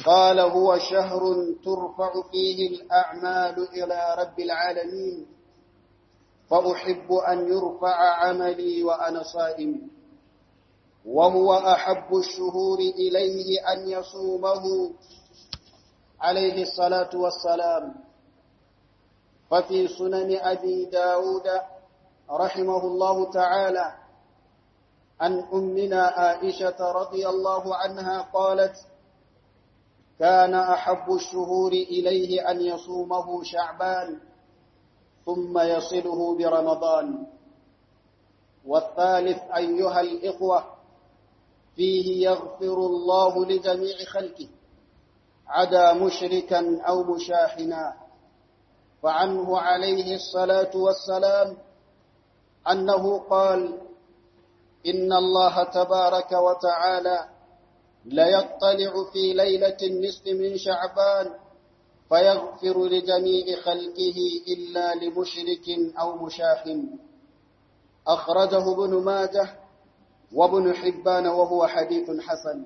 قال هو شهر ترفع فيه الأعمال إلى رب العالمين فأحب أن يرفع عملي وأنا صائم وهو أحب الشهور إليه أن يصومه عليه الصلاة والسلام ففي سنن أبي داود رحمه الله تعالى عن أمنا عائشة رضي الله عنها قالت كان أحب الشهور إليه أن يصومه شعبان ثم يصله برمضان والثالث أيها الإخوة فيه يغفر الله لجميع خلقه عدا مشركا أو مشاحنا فعنه عليه الصلاة والسلام أنه قال إن الله تبارك وتعالى ليطلع في ليلة النصف من شعبان فيغفر لجميع خلقه إلا لمشرك أو مشاحن أخرجه ابن ماجه وابن حبان وهو حديث حسن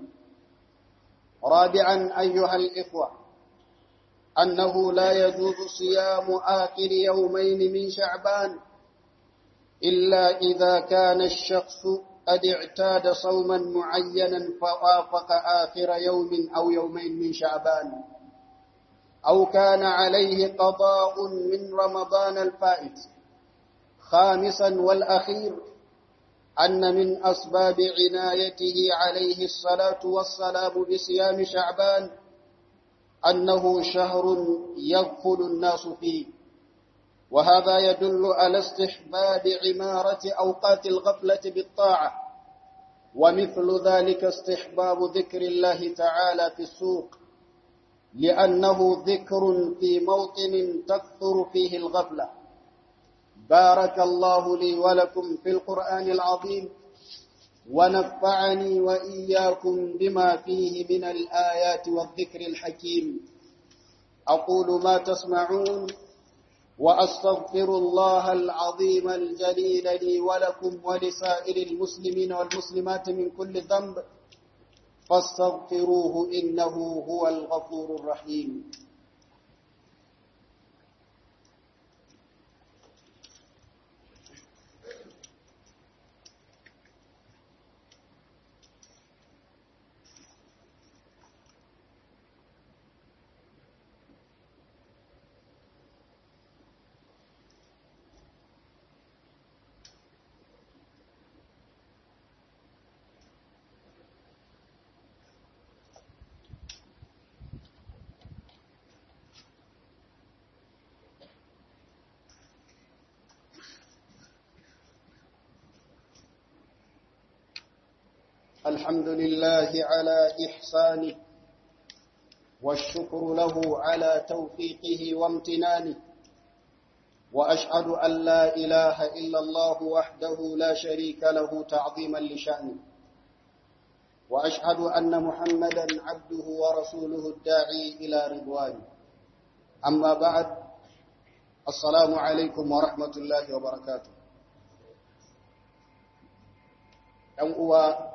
رابعا أيها الإخوة أنه لا يجوز صيام آخر يومين من شعبان إلا إذا كان الشخص قد اعتاد صوما معينا فوافق آخر يوم أو يومين من شعبان أو كان عليه قضاء من رمضان الفائت خامسا والأخير أن من أسباب عنايته عليه الصلاة والسلام بصيام شعبان أنه شهر يغفل الناس فيه وهذا يدل على استحباب عمارة أوقات الغفلة بالطاعة ومثل ذلك استحباب ذكر الله تعالى في السوق لأنه ذكر في موطن تكثر فيه الغفلة بارك الله لي ولكم في القرآن العظيم ونفعني وإياكم بما فيه من الآيات والذكر الحكيم أقول ما تسمعون وأستغفر الله العظيم الجليل لي ولكم ولسائر المسلمين والمسلمات من كل ذنب فاستغفروه إنه هو الغفور الرحيم الحمد لله على إحسانه والشكر له على توفيقه وامتنانه وأشهد أن لا إله إلا الله وحده لا شريك له تعظيما لشأنه وأشهد أن محمدا عبده ورسوله الداعي إلى رضوانه أما بعد السلام عليكم ورحمة الله وبركاته ‘yan uwa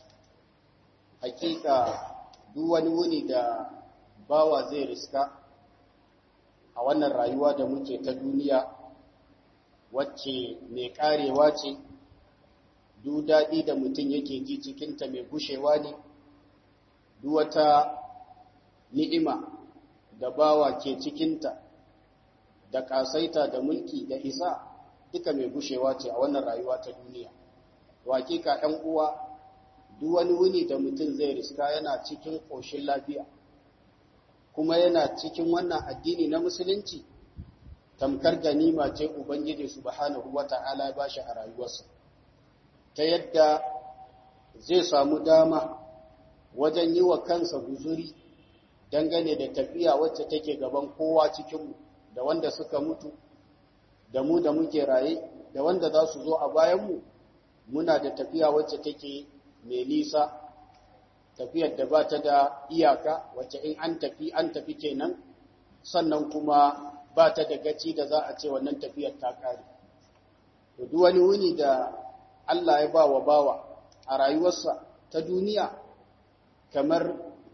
hakika duk wani wuni da bawa zai riska a wannan rayuwa da muke ta duniya wacce mai karewa ce duk daɗi da mutum yake ji cikinta mai gushewa ne duk wata ni'ima da bawa ke cikinta da ƙasaita da mulki da isa duka mai gushewa ce a wannan rayuwa ta duniya hakika ɗan uwa duk wani wuni da mutum zai riska yana cikin ƙoshin lafiya kuma yana cikin wannan addini na musulunci tamkar ganima ce ubangiji subhanahu wata'ala ba shi a rayuwarsa ta yadda zai samu dama wajen yi wa kansa guzuri dangane da tafiya wacce take gaban kowa cikinmu da wanda suka mutu da mu da muke raye da wanda za su zo a bayanmu muna da tafiya wacce take mai nisa tafiyar da ba ta da iyaka wacce in an tafi an tafi kenan sannan kuma ba ta da gaci da za a ce wannan tafiyar ta kare duk wani wuni da Allah ya ba wa bawa a rayuwarsa ta duniya kamar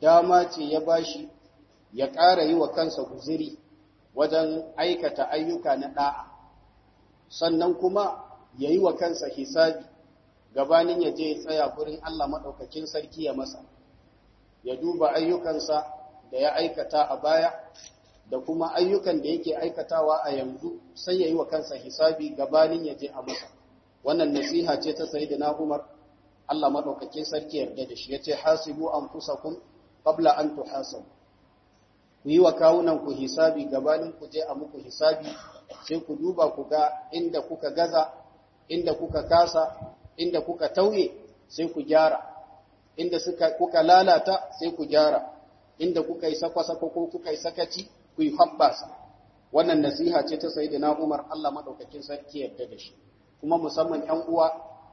dama ce ya bashi ya ƙara yi wa kansa guziri wajen aikata ayyuka na ɗa'a sannan kuma ya yi wa kansa hisabi gabanin ya je ya tsaya gurin Allah maɗaukakin sarki ya masa ya duba ayyukansa da ya aikata a baya da kuma ayyukan da yake aikatawa a yanzu sai ya yi wa kansa hisabi gabanin ya je a masa wannan nasiha ce ta sayi da na umar Allah maɗaukakin sarki yarda da shi ya ce hasibu an kun qabla an tuhasabu ku yi wa kawunan ku hisabi gabanin ku je a muku hisabi sai ku duba ku ga inda kuka gaza inda kuka kasa inda kuka tauye sai ku gyara inda suka kuka lalata sai ku gyara inda kuka yi sakwa-sakwa ko kuka yi sakaci ku yi habbasa wannan nasiha ce ta sayyidina Umar Allah madaukakin sarki yarda da shi kuma musamman 'yan uwa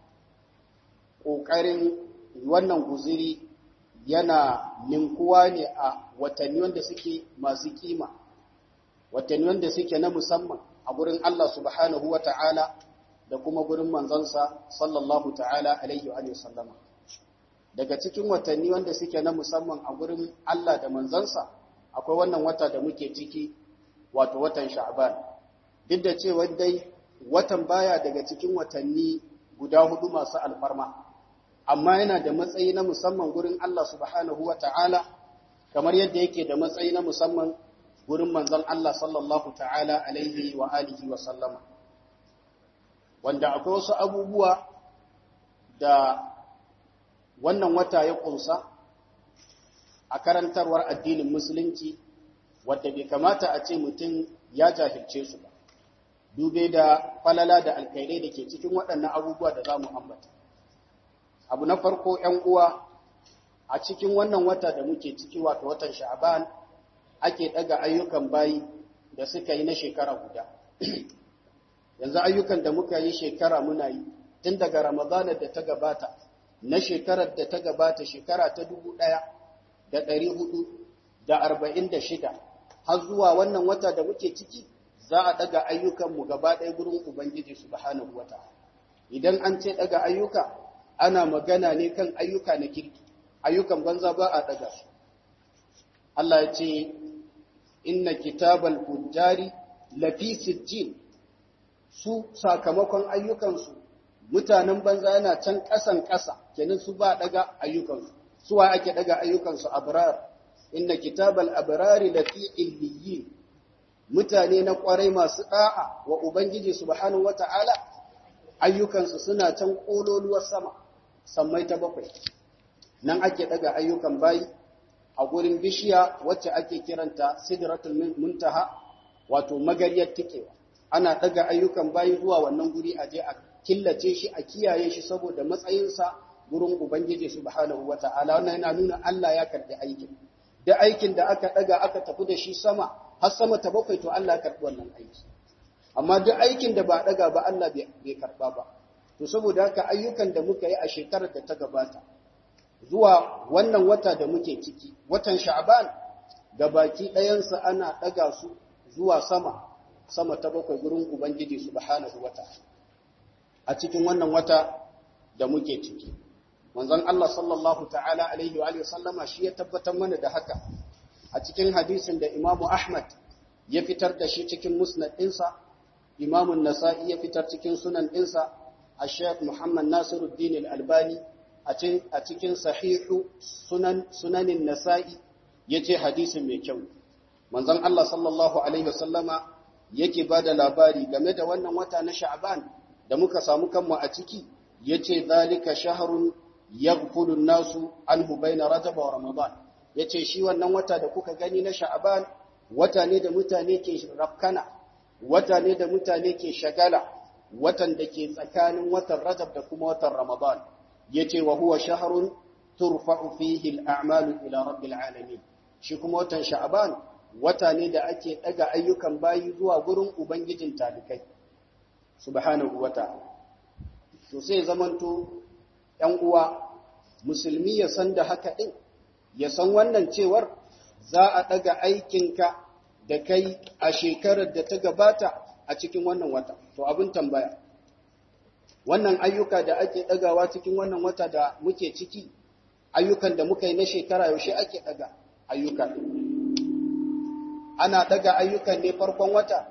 ƙoƙarin wannan guziri yana ninkuwa ne a watanni wanda suke masu kima watanni wanda suke na musamman a gurin Allah subhanahu wa ta'ala da kuma gurin manzansa sallallahu ta'ala alaihi wa sallama daga cikin watanni wanda suke na musamman a gurin Allah da manzansa akwai wannan wata da muke ciki wato watan sha'ban duk da cewa dai watan baya daga cikin watanni guda hudu masu alfarma amma yana da matsayi na musamman gurin Allah subhanahu wa ta'ala kamar yadda yake da matsayi na musamman gurin manzon Allah sallallahu ta'ala alaihi wa alihi wa sallama wanda akwai wasu abubuwa da wannan wata ya kunsa a karantarwar addinin musulunci wadda bai kamata a ce mutum ya jahilce su ba dube da falala da alkairai da ke cikin waɗannan abubuwa da za mu ambata abu na farko ‘yan uwa a cikin wannan wata da muke ciki wato watan sha'aban ake ɗaga ayyukan bayi da suka yi na shekara guda yanzu ayyukan da muka yi shekara muna yi tun daga ramadanar da ta gabata na shekarar da ta gabata shekara ta dubu ɗaya da ɗari hudu da arba'in da shida har zuwa wannan wata da muke ciki za a ɗaga ayyukanmu gaba ɗaya gurin ubangiji subhanahu wata idan an ce ɗaga ayyuka ana magana ne kan ayyuka na kirki ayyukan banza ba a ɗaga su Allah ya ce inna kitabal fujjari lafi sijjin su sakamakon ayyukansu mutanen banza yana can ƙasan ƙasa kenan su ba ɗaga ayyukansu suwa ake ɗaga ayyukansu abrar inna kitabal abrari lafi illiyin mutane na ƙwarai masu ɗa'a wa ubangiji subhanahu wata'ala ayyukansu suna can ƙololuwar sama sammai ta bakwai nan ake ɗaga ayyukan bayi a gurin bishiya wacce ake kiranta sidratul muntaha wato magariyar tikewa ana ɗaga ayyukan bayi zuwa wannan guri a je a killace shi a kiyaye shi saboda matsayinsa gurin ubangiji subhanahu wata'ala wannan yana nuna Allah ya karɓi aikin da aikin da aka ɗaga aka tafi da shi sama har sama ta bakwai to Allah ya karɓi wannan aiki amma duk aikin da ba ɗaga ba Allah bai karɓa ba to saboda haka ayyukan da muka yi a shekarar da ta gabata zuwa wannan wata da muke ciki watan sha'ban ga baki ɗayansa ana ɗaga su zuwa sama sama ta bakwai gurin ubangiji subhanahu wata a cikin wannan wata da muke ciki manzon Allah sallallahu ta'ala alaihi wa alihi sallama shi ya tabbatar mana da haka a cikin hadisin da Imam Ahmad ya fitar da shi cikin musnad ɗinsa Imam Nasa'i ya fitar cikin sunan ɗinsa a Sheikh Muhammad Nasiruddin Al-Albani a cikin sahihu sunan sunanin Nasa'i yace hadisin mai kyau manzon Allah sallallahu alaihi wasallama yake bada labari game da wannan wata na Sha'ban da muka samu kanmu a ciki yace zalika shahrun yaghfulu an-nasu anhu bayna Rajab wa Ramadan yace shi wannan wata da kuka gani na Sha'ban wata ne da mutane ke rafkana wata ne da mutane ke shagala watan da ke tsakanin watan Rajab da kuma watan Ramadan yace wa huwa shahrun turfa'u fihi al-a'malu ila rabbil alamin shi kuma watan Sha'ban wata ne da ake daga ayyukan bayi zuwa gurin ubangijin talikai subhanahu wata'ala to sai zamanto ‘yan uwa musulmi ya san da haka ɗin, ya san wannan cewar za a ɗaga aikinka da kai a shekarar da ta gabata a cikin wannan wata. To abin tambaya, wannan ayyuka da ake ɗagawa cikin wannan wata da muke ciki, ayyukan da muka yi na shekara yaushe ake daga ayyuka ana daga ayyukan ne farkon wata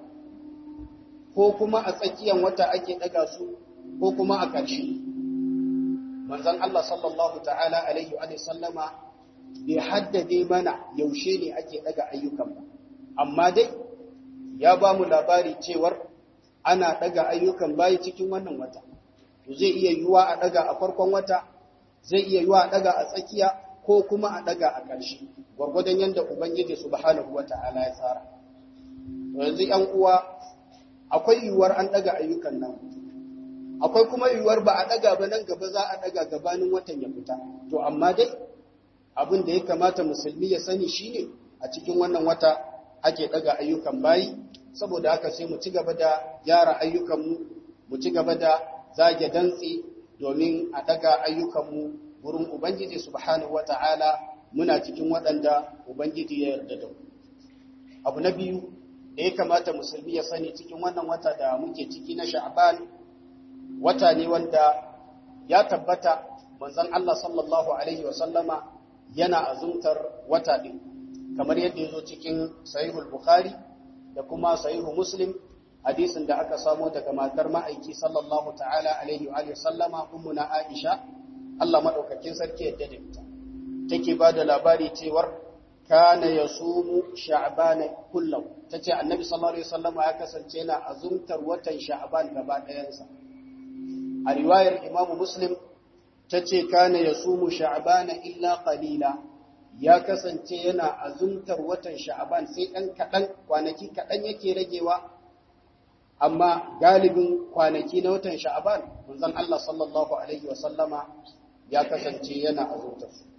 ko kuma a tsakiyar wata ake daga su ko kuma a ƙarshe manzon Allah sallallahu ta'ala alaihi wa sallama bai haddade mana yaushe ne ake daga ayyukan ba amma dai ya ba mu labari cewar ana daga ayyukan bayi cikin wannan wata to zai iya yiwuwa a daga a farkon wata zai iya yiwuwa a daga a tsakiya ko kuma a daga a ƙarshe gwargwadon yadda ubangiji subhanahu wata'ala ya tsara to yanzu ƴan uwa akwai yiwuwar an daga ayyukan nan akwai kuma yiwuwar ba a daga ba nan gaba za a daga gabanin watan ya fita to amma dai abin da ya kamata musulmi ya sani shine a cikin wannan wata ake daga ayyukan bayi saboda haka sai mu ci gaba da gyara ayyukanmu mu ci gaba da zage dantse domin a daga ayyukanmu wurin ubangiji subhanahu wata'ala muna cikin waɗanda ubangiji ya yarda da mu abu na biyu da ya kamata musulmi ya sani cikin wannan wata da muke ciki na sha'ban wata ne wanda ya tabbata manzon Allah sallallahu alaihi wa sallama yana azumtar wata din kamar yadda yazo cikin sahihul bukhari da kuma sahihu muslim hadisin da aka samo daga matar ma'aiki sallallahu ta'ala alaihi wa sallama ummuna aisha Allah madaukakin sarki yadda da ita take ba da labari cewar kana yasumu sha'bana kullahu tace annabi sallallahu alaihi wasallama ya kasance yana azumtar watan sha'ban gaba ɗayansa a riwayar imamu muslim ta ce kana ya sumu sha'abana illa qalila ya kasance yana azumtar watan sha'aban sai ɗan kaɗan kwanaki kaɗan yake ragewa amma galibin kwanaki na watan sha'aban manzon Allah sallallahu alaihi wasallama ya kasance yana azumtar su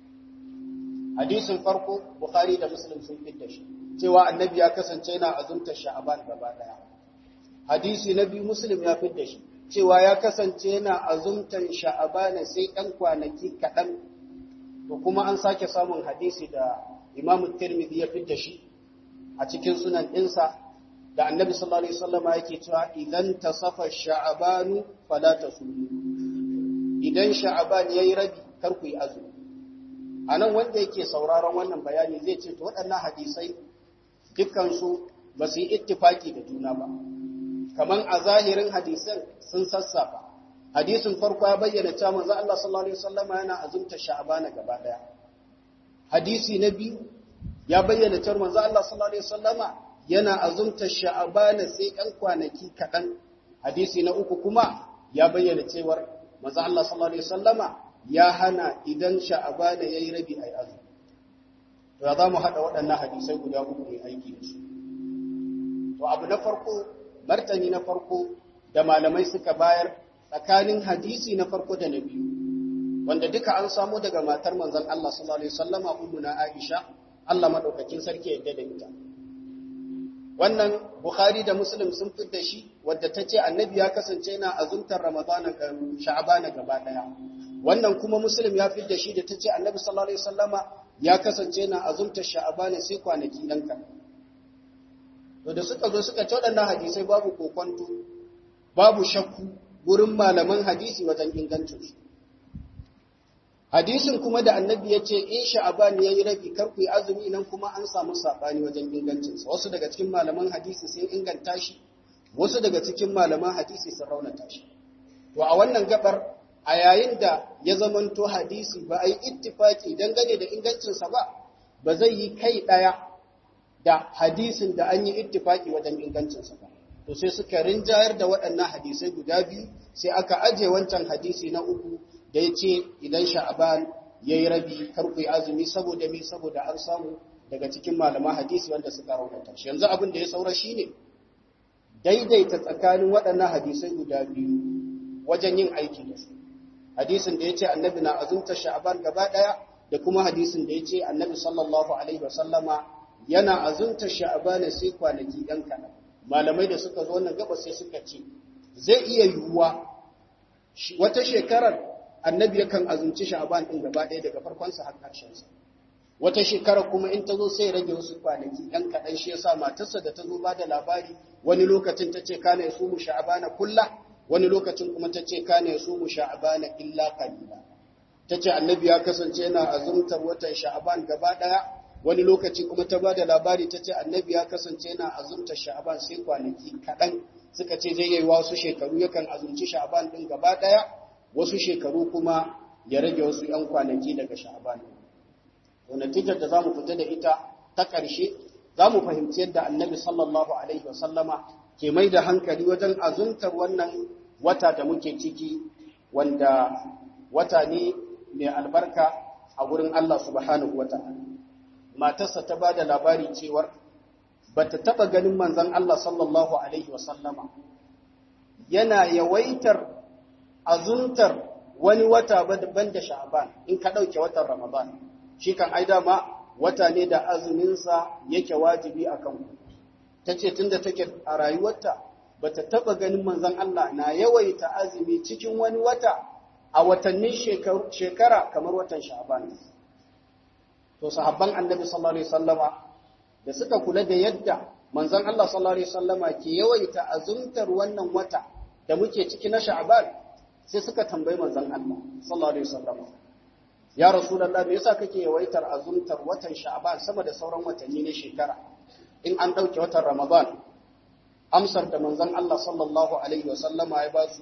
hadisin farko bukhari da muslim sun fitta shi cewa annabi ya kasance yana azumtar sha'aban gaba ɗaya hadisi na biyu muslim ya fitta shi cewa ya kasance yana azumtan sha'abana sai ɗan kwanaki kaɗan to kuma an sake samun hadisi da imamu tirmidhi ya fidda shi a cikin sunan ɗinsa da annabi sallallahu alaihi wasallam yake cewa idan tasafa sha'abanu fala tasumu idan sha'aban yayi rabi kar ku yi azumi anan wanda yake sauraron wannan bayani zai ce to waɗannan hadisai dukkan su ba su yi ittifaki da juna ba kaman a zahirin hadisan sun sassafa hadisin farko ya bayyana cewa manzo Allah sallallahu alaihi wasallam yana azumta sha'bana gaba daya hadisi na biyu ya bayyana cewa manzo Allah sallallahu alaihi wasallam yana azumta sha'bana sai ɗan kwanaki kaɗan hadisi na uku kuma ya bayyana cewa manzo Allah sallallahu alaihi wasallam ya hana idan sha'bana yayi rabi ai azumi to za mu hada waɗannan hadisai guda uku ne aiki da su to abu na farko martani na farko da malamai suka bayar tsakanin hadisi na farko da na biyu wanda duka an samu daga matar manzon Allah sallallahu alaihi wasallama ummuna Aisha Allah madaukakin sarki yadda da ita wannan Bukhari da Muslim sun fitar shi wadda tace annabi ya kasance yana azumtar Ramadana ga Sha'bana gaba daya wannan kuma Muslim ya fitar shi da tace annabi sallallahu alaihi wasallama ya kasance yana azumtar Sha'bana sai kwanaki dan kan to da suka zo suka ci waɗannan hadisai babu kokonto babu shakku gurin malaman hadisi wajen ingancinsu hadisin kuma da annabi ya ce in sha'aban ya yi rabi karku yi azumi nan kuma an samu saɓani wajen ingancinsa wasu daga cikin malaman hadisi sun inganta shi wasu daga cikin malaman hadisi sun raunata shi to a wannan gabar a yayin da ya zamanto hadisi ba a yi ittifaki dangane da ingancinsa ba ba zai yi kai ɗaya da hadisin da an yi ittifaki wajen ingancinsa ba to sai suka rinjayar da waɗannan hadisai guda biyu sai aka aje wancan hadisi na uku da ya ce idan sha'aban ya yi rabi karku yi azumi saboda me saboda an samu daga cikin malaman hadisi wanda suka raunata shi yanzu abin da ya saura shi ne daidaita tsakanin waɗannan hadisai guda biyu wajen yin aiki da su hadisin da ya ce annabi na azumta sha'aban gaba ɗaya da kuma hadisin da ya ce annabi sallallahu alaihi wasallama yana azumta sha'aban sai kwanaki ɗan kaɗan malamai da suka zo wannan gaba sai suka ce zai iya yiwuwa wata shekarar annabi yakan azumci sha'aban din gaba ɗaya daga farkonsa har ƙarshensa wata shekarar kuma in ta zo sai rage wasu kwanaki ɗan kaɗan shi yasa matarsa da ta zo ba da labari wani lokacin ta ce kana yasu mu sha'abana kulla wani lokacin kuma ta ce kana yasu mu sha'abana illa qalila ta ce annabi ya kasance yana azumtar watan sha'aban gaba ɗaya wani lokaci kuma ta ba da labari ta ce annabi ya kasance yana azumtar sha'aban sai kwanaki kaɗan suka ce zai yi wasu shekaru yakan azumci sha'aban ɗin gaba ɗaya wasu shekaru kuma ya rage wasu ‘yan kwanaki daga sha'aban to natijar da za mu fita da ita ta ƙarshe za mu fahimci yadda annabi sallallahu alaihi wasallama ke mai da hankali wajen azumtar wannan wata da muke ciki wanda wata ne mai albarka a gurin Allah subhanahu wa ta'ala. Matarsa ta ba da labari cewar ba ta taɓa ganin manzan Allah sallallahu Alaihi wasallama yana yawaitar azuntar wani wata ban da sha'aban in ka ɗauke watan Ramadan. Shi kan ai dama wata ne da azuminsa yake wajibi a kan Ta ce tun da take a rayuwarta ba ta taɓa ganin manzan Allah na yawaita azumi cikin wani wata a watannin shekara kamar watan sha'ban to sahabban annabi sallallahu alaihi wasallama da suka kula da yadda manzon Allah sallallahu alaihi wasallama ke yawaita azumtar wannan wata da muke ciki na sha'ban sai suka tambayi manzon Allah sallallahu alaihi wasallama ya rasulullah me yasa kake yawaitar azumtar watan sha'ban sama da sauran watanni na shekara in an dauke watan ramadan amsar da manzon Allah sallallahu alaihi wasallama ya ba su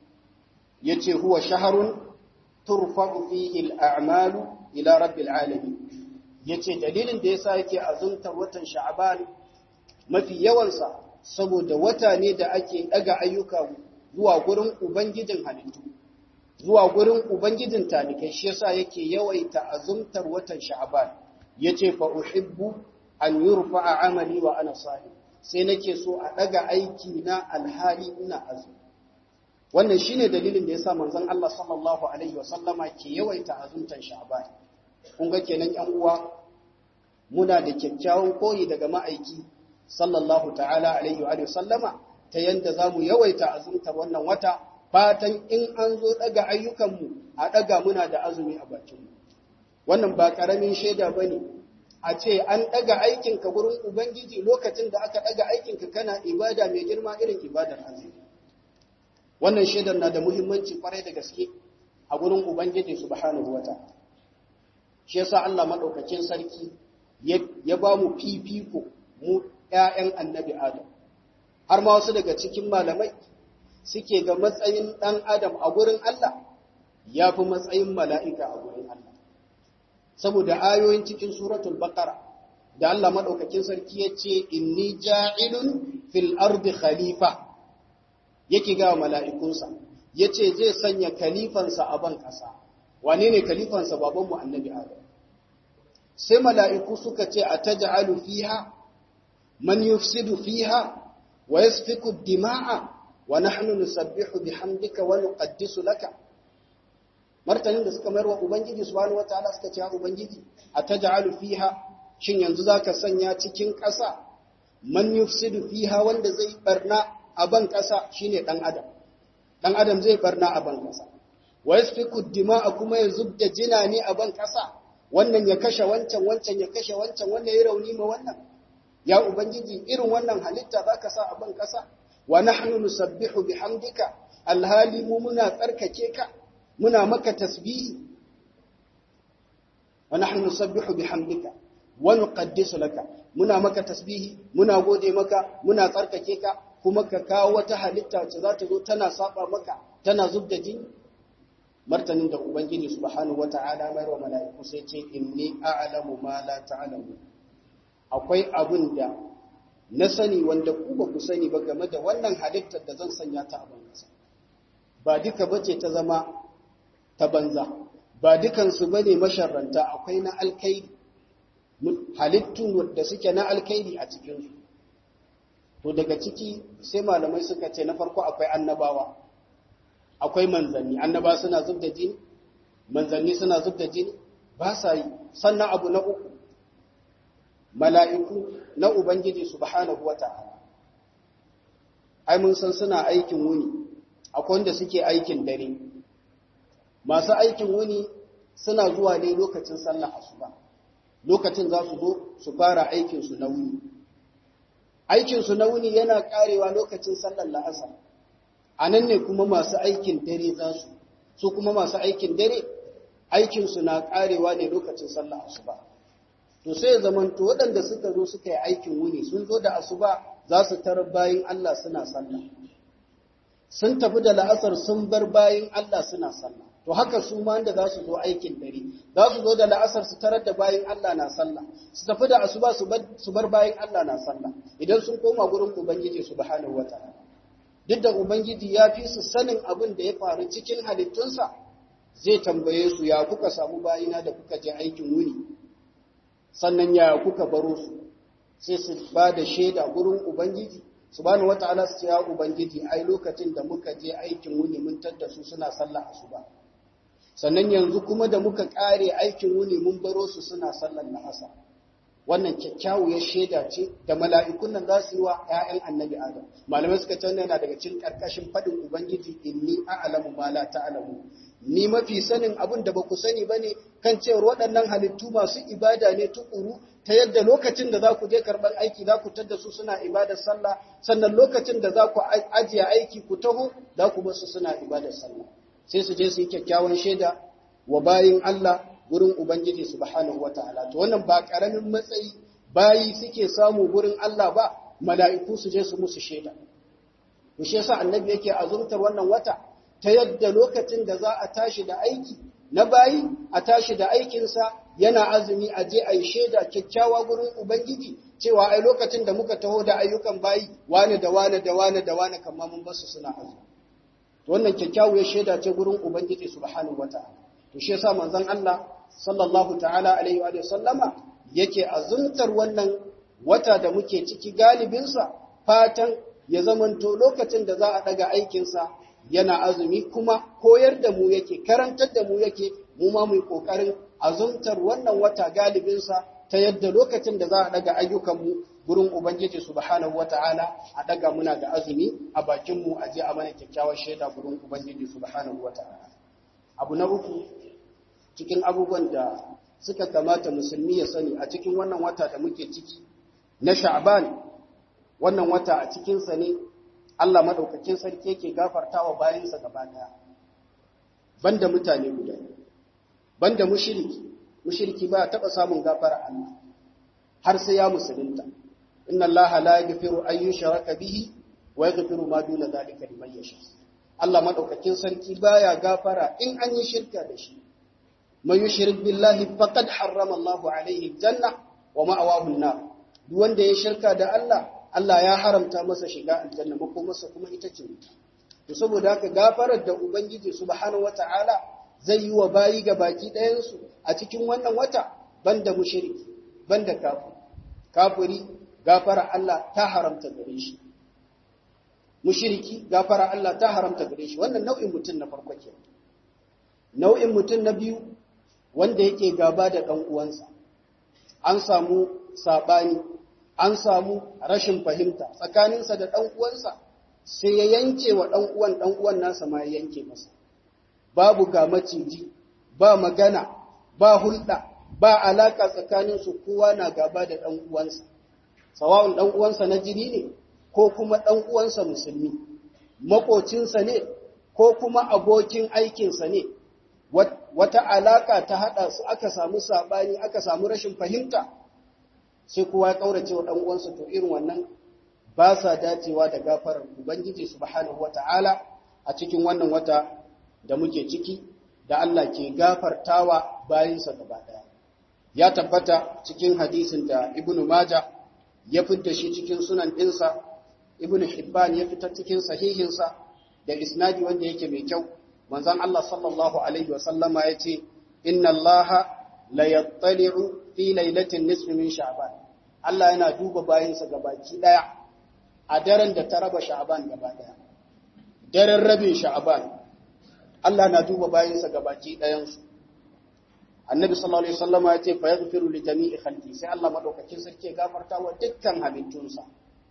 yace huwa shahrun turfa'u fihi al-a'malu ila rabbil alamin yace dalilin da yasa yake azumtar watan sha'ban mafi yawan sa saboda wata ne da ake daga ayyuka zuwa gurin ubangijin halittu zuwa gurin ubangijin talikai shi yasa yake yawaita azumtar watan sha'ban yace fa uhibbu an yurfa'a amali wa ana sahih sai nake so a daga aiki na alhali ina azumi wannan shine dalilin da yasa manzon Allah sallallahu alaihi wasallama ke yawaita azumtan Sha'ban kun ga kenan ƴan uwa muna da kyakkyawan koyi daga ma'aiki sallallahu ta'ala alaihi wa sallama ta yanda zamu yawaita azumtar wannan wata fatan in an zo daga ayyukan mu a daga muna da azumi a bakin mu wannan ba karamin shaida bane a ce an daga aikin ka gurin ubangiji lokacin da aka daga aikin ka kana ibada mai girma irin ibadar azumi wannan shaidar na da muhimmanci kwarai da gaske a gurin Ubangiji subhanahu wata. Shi yasa Allah maɗaukakin sarki ya ba mu fifiko mu ‘ya'yan annabi Adam. Har ma wasu daga cikin malamai suke ga matsayin ɗan Adam a gurin Allah ya fi matsayin mala'ika a gurin Allah. Saboda ayoyin cikin suratul Baqara da Allah maɗaukakin sarki ya ce, Inni ja'ilun fil ardi khalifa. yake ga mala'ikunsa, ya ce zai sanya kalifansa a ban ƙasa, wane ne kalifansa babanmu annabi Adam? Sai mala'iku suka ce a ta ja'alu fiha, man yufsidu fiha, wa ya dima'a, wa nahnu nusabbihu bihamdika wa nuqaddisu laka. Martanin da suka mayar wa Ubangiji subhanahu wataala suka ce Ubangiji a ta ja'alu fiha, shin yanzu za ka sanya cikin ƙasa, man yufsidu fiha wanda zai barna a ban ƙasa shi ne ɗan adam ɗan adam zai barna a ban ƙasa wa yasfiku dima'a kuma ya zub da jina ne a ban ƙasa wannan ya kashe wancan wancan ya kashe wancan wannan ya rauni ma wannan ya ubangiji irin wannan halitta za ka sa a ban ƙasa wa nahnu nusabbihu bihamdika alhali mu muna tsarkake ka muna maka tasbihi wa nahnu nusabbihu bihamdika wa nuqaddisu laka muna maka tasbihi muna gode maka muna tsarkake ka kuma ka kawo wata halitta wacce za ta zo tana saba maka tana zub da jini martanin da ubangiji subhanahu wata'ala mai wa mala'iku sai ce inni a'lamu ma la ta'lamu akwai abun da na sani wanda ku ba ku sani ba game da wannan halittar da zan sanya ta a banza ba duka bace ta zama ta banza ba dukan su bane masharranta akwai na alkaidi halittun da suke na alkaidi a cikin su to daga ciki sai malamai suka ce na farko akwai annabawa akwai manzanni annaba suna zub da jini manzanni suna zub da jini ba sa yi sannan abu na uku mala'iku na ubangiji subhanahu wata'ala ai mun san suna aikin wuni akwai wanda suke aikin dare masu aikin wuni suna zuwa ne lokacin sallah asuba lokacin za su zo su fara aikinsu na wuni aikinsu na wuni yana karewa lokacin sallar la'asar a nan ne kuma masu aikin dare za su su kuma masu aikin dare aikinsu na karewa ne lokacin sallah asuba to sai ya zamanto waɗanda suka zo suka yi aikin wuni sun zo da asuba za su tarar bayin Allah suna sallah sun tafi da la'asar sun bar bayin Allah suna sallah to haka su ma da za su zo aikin dare za su zo da la'asar su tarar da bayin Allah na sallah su tafi da asuba su bar bayin Allah na sallah idan sun koma gurin ubangiji subhanahu wataala duk da ubangiji ya fi su sanin abin da ya faru cikin halittunsa zai tambaye su ya kuka samu bayina da kuka je aikin wuni sannan ya kuka baro su sai su ba da shaida gurin ubangiji subhanahu wata'ala su ce ya ubangiji ai lokacin da muka je aikin wuni mun tadda su suna sallah asuba sannan yanzu kuma da muka kare aikin wuni mun baro su suna sallar la'asa wannan kyakkyawar shaida ce da mala'ikun nan za su yi wa ‘ya'yan annabi Adam. Malamai suka ce yana daga cikin ƙarƙashin faɗin Ubangiji inni a'alamu ma la ta'alamu. Ni mafi sanin abin da ba ku sani ba ne kan cewar waɗannan halittu masu ibada ne tukuru ta yadda lokacin da za ku je karɓar aiki za ku tadda su suna ibadar sallah sannan lokacin da za ku ajiye aiki ku taho za ku basu suna ibadar sallah. Sai su je su yi kyakkyawan shaida wa bayin Allah gurin Ubangiji subhanahu wa ta'ala. To wannan ba ƙaramin matsayi bayi suke samu gurin Allah ba, mala'iku su je su musu shaida. To shi yasa annabi yake azumtar wannan wata ta yadda lokacin da za a tashi da aiki na bayi a tashi da aikinsa yana azumi a je a yi shaida kyakkyawa gurin Ubangiji cewa ai lokacin da muka taho da ayyukan bayi wane da wane da wane da wane kamar mun basu suna azumi. To wannan kyakkyawar shaida ce gurin Ubangiji subhanahu wa ta'ala. To shi yasa manzon Allah sallallahu ta'ala alaihi wa sallama yake azumtar wannan wata da muke ciki galibinsa fatan ya zamanto lokacin da za a daga aikinsa yana azumi kuma koyar da mu yake karantar da mu yake mu ma mu kokarin azumtar wannan wata galibinsa ta yadda lokacin da za a daga ayyukanmu gurin ubangiji subhanahu wata'ala a daga muna da azumi a bakin mu aje a mana kyakkyawar shaida gurin ubangiji subhanahu wata'ala abu na uku cikin abubuwan da suka kamata musulmi ya sani a cikin wannan wata da muke ciki na sha'ban wannan wata a cikinsa ne Allah madaukakin sarki yake gafartawa bayansa gaba daya banda mutane guda banda mushriki mushriki ba taba samun gafara Allah har sai ya musulunta inna Allah la yaghfiru an yushraka bihi wa yaghfiru ma duna zalika liman yasha Allah madaukakin sarki baya gafara in an yi shirka da shi man yushrik billahi faqad harrama Allahu alaihi janna wa ma'awahu an-nar duk wanda ya shirka da Allah Allah ya haramta masa shiga aljanna ko masa kuma ita ce wuta to saboda haka gafarar da ubangiji subhanahu wataala zai yi wa bayi ga baki ɗayan su a cikin wannan wata banda mushriki banda kafir kafiri gafara Allah ta haramta gare shi mushriki gafara Allah ta haramta gare shi wannan nau'in mutum na farko kenan nau'in mutum na biyu wanda yake gaba da ɗan uwansa an samu saɓani an samu rashin fahimta tsakaninsa da ɗan uwansa sai ya yanke wa ɗan uwan ɗan uwan nasa ma ya yanke masa babu ga maciji ba magana ba hulɗa ba alaka tsakaninsu kowa na gaba da ɗan uwansa sawa'un ɗan uwansa na jini ne ko kuma ɗan uwansa musulmi makocinsa ne ko kuma abokin aikinsa ne wata alaka ta haɗa su aka samu saɓani aka samu rashin fahimta sai kowa ya ƙaurace wa ɗan uwansa to irin wannan ba sa dacewa da gafarar ubangiji subhanahu wata'ala a cikin wannan wata da muke ciki da Allah ke gafartawa bayansa gaba ɗaya ya tabbata cikin hadisin da ibnu maja ya fitta shi cikin sunan ɗinsa ibnu hibban ya fitar cikin sahihinsa da isnadi wanda yake mai kyau manzon Allah sallallahu alaihi wa sallama yace inna Allah la yattali'u fi lailatin nisfi min sha'ban Allah yana duba bayinsa gabaki daya a daren da ta raba sha'ban gaba daya daren rabin sha'ban Allah na duba bayinsa gabaki dayan su Annabi sallallahu alaihi wasallama yace fa yaghfiru li jami'i khalqi sai Allah madaukakin sarki ya gafarta wa dukkan halittunsa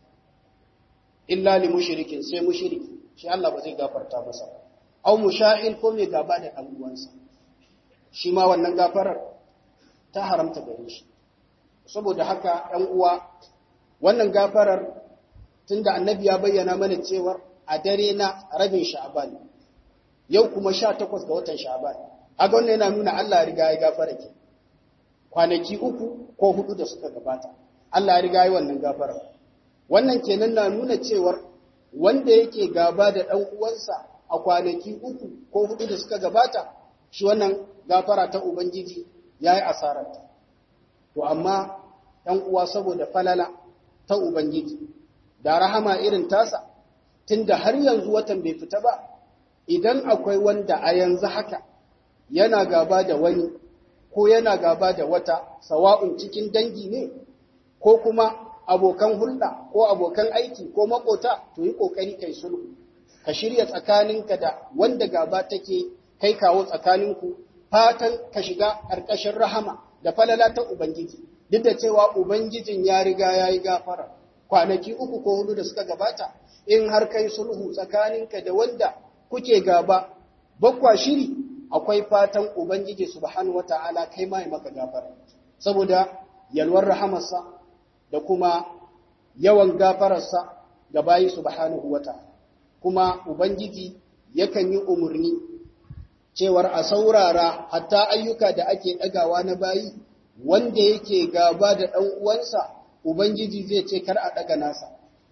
illa li mushrikin sai mushriki shi Allah ba zai gafarta masa ba au musha'il ko mai gaba da ɗan uwansa shi ma wannan gafarar ta haramta gare shi saboda haka ɗan uwa wannan gafarar tunda annabi ya bayyana mana cewar a dare na rabin sha'ban yau kuma 18 ga watan sha'ban aga wannan yana nuna Allah ya riga ya gafara ke kwanaki uku ko hudu da suka gabata Allah ya riga ya wannan gafara wannan kenan na nuna cewar wanda yake gaba da dan uwansa a kwanaki uku ko hudu da suka gabata shi wannan gafara ta ubangiji yayi asararta to amma ɗan uwa saboda falala ta ubangiji da rahama irin tasa tunda har yanzu watan bai fita ba idan akwai wanda a yanzu haka yana gaba da wani ko yana gaba da wata sawa'un cikin dangi ne ko kuma abokan hulɗa ko abokan aiki ko makota to yi ƙoƙari kai sulhu ka shirya tsakaninka da wanda gaba take kai kawo tsakaninku fatan ka shiga ƙarƙashin rahama da falala ta ubangiji duk da cewa ubangijin ya riga ya yi gafara kwanaki uku ko hudu da suka gabata in har kai sulhu tsakaninka da wanda kuke gaba bakwa shiri akwai fatan ubangiji subhanahu wata'ala kai mai maka gafara saboda yalwar rahamarsa da kuma yawan gafararsa ga bayi subhanahu wata'ala kuma ubangiji yakan yi umarni cewar a saurara hatta ayyuka da ake ɗagawa na bayi wanda yake gaba da ɗan uwansa ubangiji zai ce kar a ɗaga nasa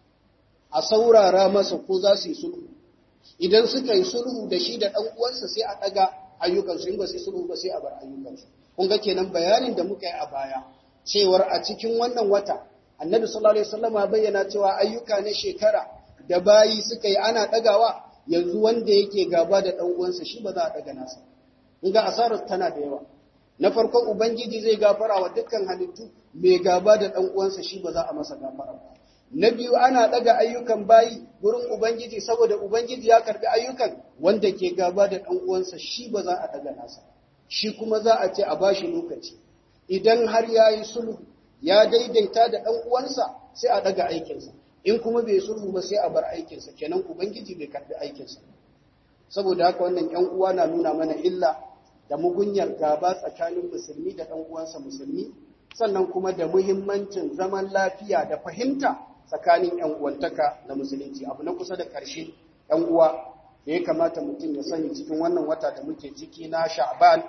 a saurara masa ko za su yi sulhu idan suka yi sulhu da shi da ɗan uwansa sai a ɗaga ayyukansu in ba su yi sulhu ba sai a bar ayyukansu kun ga kenan bayanin da muka yi a baya cewar a cikin wannan wata annabi sallallahu alaihi wasallam ya bayyana cewa ayyuka na shekara da bayi suka yi ana ɗagawa yanzu wanda yake gaba da ɗan uwansa shi ba za a ɗaga nasa kun ga asarar tana da yawa na farko ubangiji zai gafara wa dukkan halittu mai gaba da ɗan uwansa shi ba za a masa gafara ba na biyu ana ɗaga ayyukan bayi gurin ubangiji saboda ubangiji ya karbi ayyukan wanda ke gaba da ɗan uwansa shi ba za a ɗaga nasa shi kuma za a ce a bashi lokaci idan har ya yi sulhu ya daidaita da ɗan uwansa sai a ɗaga aikinsa in kuma bai sulhu ba sai a bar aikinsa kenan ubangiji bai karbi aikinsa saboda haka wannan ƴan uwa na nuna mana illa da mugunyar gaba tsakanin musulmi da ɗan uwansa musulmi sannan kuma da muhimmancin zaman lafiya da fahimta tsakanin ‘yan uwantaka da musulunci abu na kusa da ƙarshe ‘yan uwa da ya kamata mutum ya sani cikin wannan wata da muke ciki na sha'ban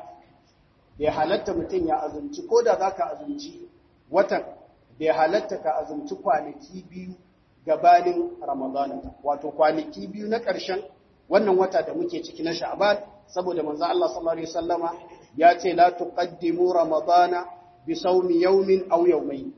bai halatta mutum ya azumci ko da za ka azumci watan bai halatta ka azumci kwanaki biyu gabanin ramadana wato kwanaki biyu na ƙarshen wannan wata da muke ciki na sha'ban saboda manzo Allah sallallahu alaihi wasallama ya ce la tuqaddimu ramadana bi sawmi yawmin aw yawmayn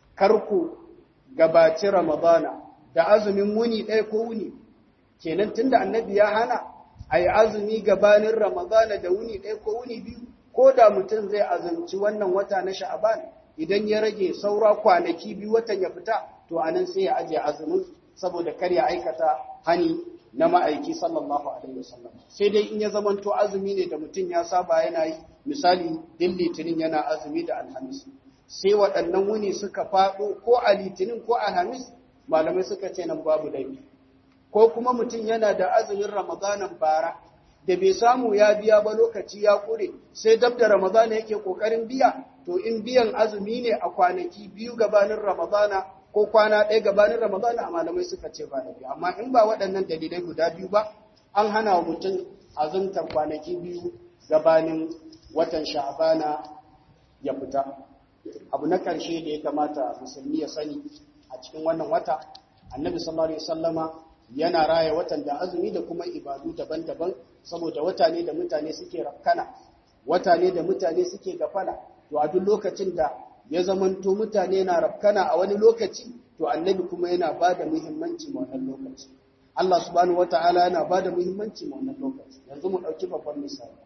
karku gabaci ramadana da azumin wuni ɗaya ko wuni kenan tunda annabi ya hana ayi azumi gabanin ramadana da wuni ɗaya ko wuni biyu ko da mutum zai azumci wannan wata na sha'ban idan ya rage saura kwanaki biyu watan ya fita to anan sai ya aje azumin saboda kar ya aikata hani na ma'aiki sallallahu alaihi wasallam sai dai in ya zamanto azumi ne da mutum ya saba yana yi misali din litinin yana azumi da alhamis sai waɗannan wuni suka faɗo ko a litinin ko alhamis malamai suka ce nan babu laifi ko kuma mutum yana da azumin ramadanan bara da bai samu ya biya ba lokaci ya ƙure sai dab da ramadana yake ƙoƙarin biya to in biyan azumi ne a kwanaki biyu gabanin ramadana ko kwana ɗaya gabanin Ramadana a malamai suka ce ba biyu amma in ba waɗannan dalilai guda biyu ba an hana wa mutum azumtar kwanaki biyu gabanin watan sha'abana ya fita abu na ƙarshe da ya kamata musulmi ya sani a cikin wannan wata annabi sallallahu alaihi wasallama yana raya watan da azumi da kuma ibadu daban-daban saboda wata ne da mutane suke rafkana wata ne da mutane suke gafala to a duk lokacin da ya zamanto mutane na rafkana a wani lokaci to annabi kuma yana ba da muhimmanci ma wannan lokaci Allah subhanahu wata'ala yana ba da muhimmanci ma wannan lokaci yanzu mu ɗauki babban misali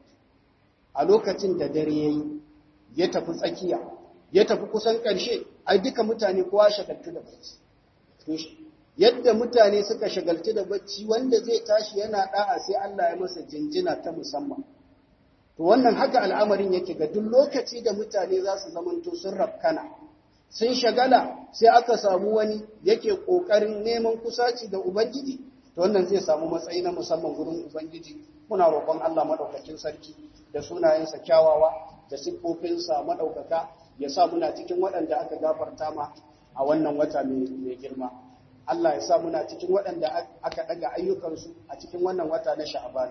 a lokacin da dare ya yi ya tafi tsakiya ya tafi kusan ƙarshe ai duka mutane kowa shagaltu da bacci yadda mutane suka shagaltu da bacci wanda zai tashi yana da'a sai Allah ya masa jinjina ta musamman To wannan haka al'amarin yake ga duk lokaci da mutane za su zamanto sun rafkana, sun shagala sai aka samu wani yake ƙoƙarin neman kusaci da Ubangiji, to wannan zai samu matsayi na musamman gurin Ubangiji, muna roƙon Allah maɗaukakin sarki da sunayensa kyawawa da siffofinsa maɗaukaka ya sa muna cikin waɗanda aka gafarta ma a wannan wata mai girma. Allah ya sa muna cikin waɗanda aka ɗaga ayyukansu a cikin wannan wata na sha'abana.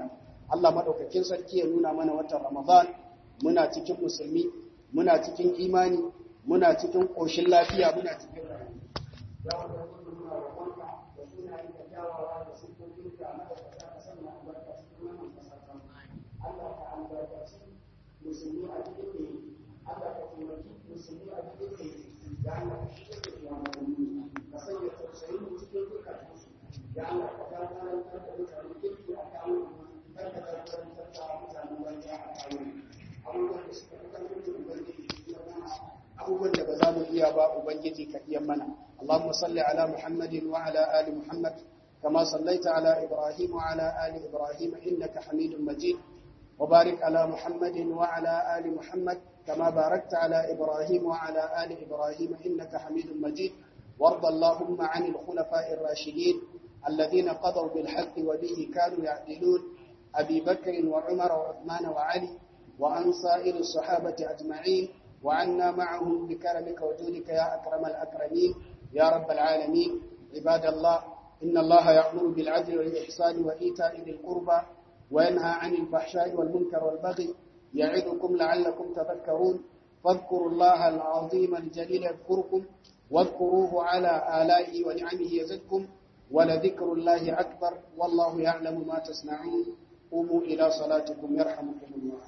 Allah madaukakin sarki ya nuna mana watan Ramadan muna cikin musulmi muna cikin imani muna cikin koshin lafiya muna cikin rayuwa ya wanda muna roƙonka da sunayen da kyawawa da sifofin da madaukaka ka sanya albarka cikin wannan kasata Allah ka albarkaci musulmi a cikin ne Allah ka taimaki musulmi a cikin ne ya Allah ka shirya da shugabanni ka sanya tausayin mu cikin zukatansu ya Allah ka jagorantar da mutane kirki a kawo kar ka jagorantar da mutanen banza a kawo abubuwan da suka fi karfin ubangiji ya mana abubuwan da ba za mu iya ba ubangiji ka iya mana اللهم صل على محمد وعلى آل محمد كما صليت على إبراهيم وعلى آل إبراهيم إنك حميد مجيد وبارك على محمد وعلى آل محمد كما باركت على إبراهيم وعلى آل إبراهيم إنك حميد مجيد وارض اللهم عن الخلفاء الراشدين الذين قضوا بالحق وبه كانوا يعدلون أبي بكر وعمر وعثمان وعلي وعن سائر الصحابة أجمعين وعنا معهم بكرمك وجودك يا أكرم الأكرمين يا رب العالمين عباد الله إن الله يأمر بالعدل والإحسان وإيتاء ذي القربى وينهى عن الفحشاء والمنكر والبغي يعظكم لعلكم تذكرون فاذكروا الله العظيم الجليل يذكركم واذكروه على آلائه ونعمه يزدكم ولذكر الله أكبر والله يعلم ما تصنعون قوموا إلى صلاتكم يرحمكم الله